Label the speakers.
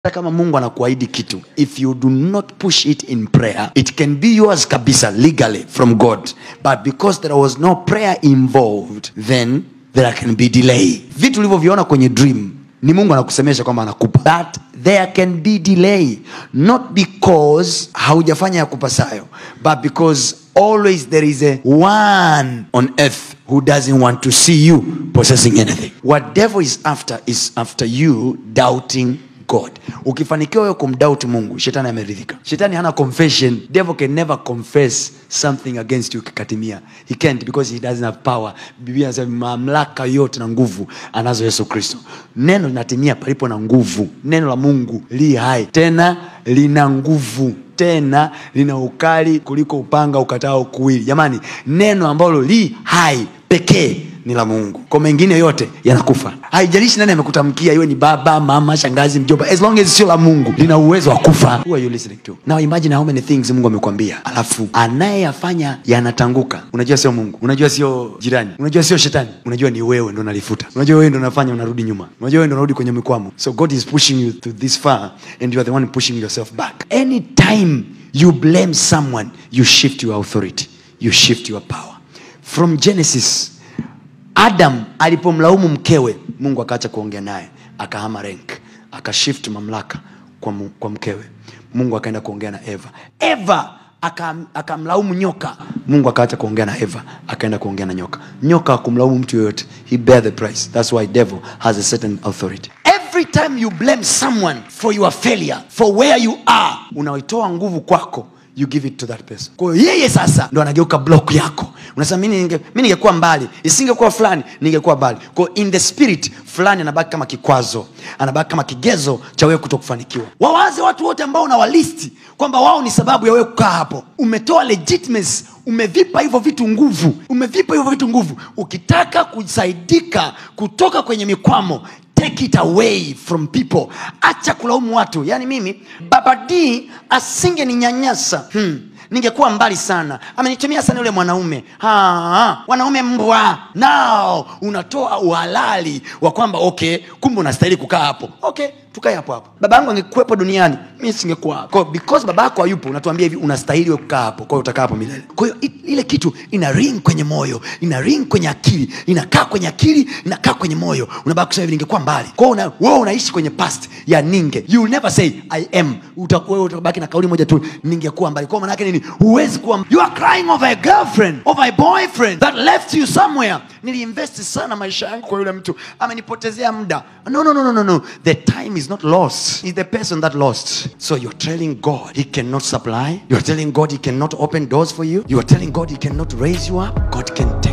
Speaker 1: hata kama mungu anakuahidi kitu if you do not push it in prayer it can be yours kabisa legally from god but because there was no prayer involved then there can be delay vitu ulivyoviona kwenye dream ni mungu anakusemesha kwamba anakupa but there can be delay not because haujafanya ya kupasayo but because always there is a one on earth who doesn't want to see you possessing anything what devil is after is after you doubting god ukifanikiwa wewe kumdoubt mungu shetani ameridhika shetani hana confession devil can never confess something against you kikatimia he can't because he doesn't have power biblia anasema mamlaka yote na nguvu anazo yesu kristo neno linatimia palipo na nguvu neno la mungu li hai tena lina nguvu tena lina ukali kuliko upanga ukatao kuwili jamani neno ambalo li hai pekee ni la mungu kwa mengine yote yanakufa haijalishi nani amekutamkia iwe ni baba mama shangazi mjomba as long as sio la mungu lina uwezo wa kufa Who are you listening to? now imagine how many things mungu amekwambia alafu anayeyafanya yanatanguka unajua sio mungu unajua sio jirani unajua sio shetani unajua ni wewe ndo nalifuta unajua wewe ndo unafanya unarudi nyuma unajua wewe ndo unarudi kwenye mikwamo so god is pushing you to this far and you are the one pushing yourself back anytime you blame someone you shift your authority you shift your power from genesis adam alipomlaumu mkewe mungu akaacha kuongea naye akahama rank akashift mamlaka kwa, mu, kwa mkewe mungu akaenda kuongea na eva eva akam- akamlaumu nyoka mungu akaacha kuongea na eva akaenda kuongea na nyoka nyoka akumlaumu mtu yoyote he bear the price thats why devil has a certain authority every time you blame someone for your failure for where you are unaitoa nguvu kwako you give it to that person kwa hiyo yeye sasa ndo anageuka block yako unasema mi ninge- mi ningekuwa mbali isingekuwa fulani ningekuwa mbali kwa hiyo in the spirit fulani anabaki kama kikwazo anabaki kama kigezo cha wewe kuto kufanikiwa wawaze watu wote ambao unawalisti kwamba wao ni sababu ya wewe kukaa hapo umetoa legitimacy umevipa hivyo vitu nguvu umevipa hivyo vitu nguvu ukitaka kusaidika kutoka kwenye mikwamo take it away from people acha kulaumu watu yaani mimi baba d asingeninyanyasa hmm. ningekuwa mbali sana amenitumia sana yule mwanaume ha, wanaume mbwa nao unatoa uhalali wa kwamba okay kumbe unastahili kukaa hapo okay tukae hapo hapo baba yangu angekuwepo duniani mi singekuwa hapo Kwa hiyo because baba yako hayupo unatuambia hivi unastahili we kukaa hapo kwa hiyo utakaa hapo milele kwa hiyo i- ile kitu ina ring kwenye moyo ina ring kwenye akili inakaa kwenye akili inakaa kwenye moyo unabaki kusema hivi ningekuwa mbali kwa hiyo una, wewe unaishi kwenye past ya ninge you will never say i am Uta- wewe utabaki na kauli moja tu ningekuwa mbali kwa maana yake nini huwezi kuwa you are crying over a girlfriend over a boyfriend that left you somewhere niliinvest sana maisha yangu kwa yule mtu amenipotezea muda no no no no no no the time is not lost is the person that lost so you're telling god he cannot supply you're telling god he cannot open doors for you you are telling god he cannot raise you up god can take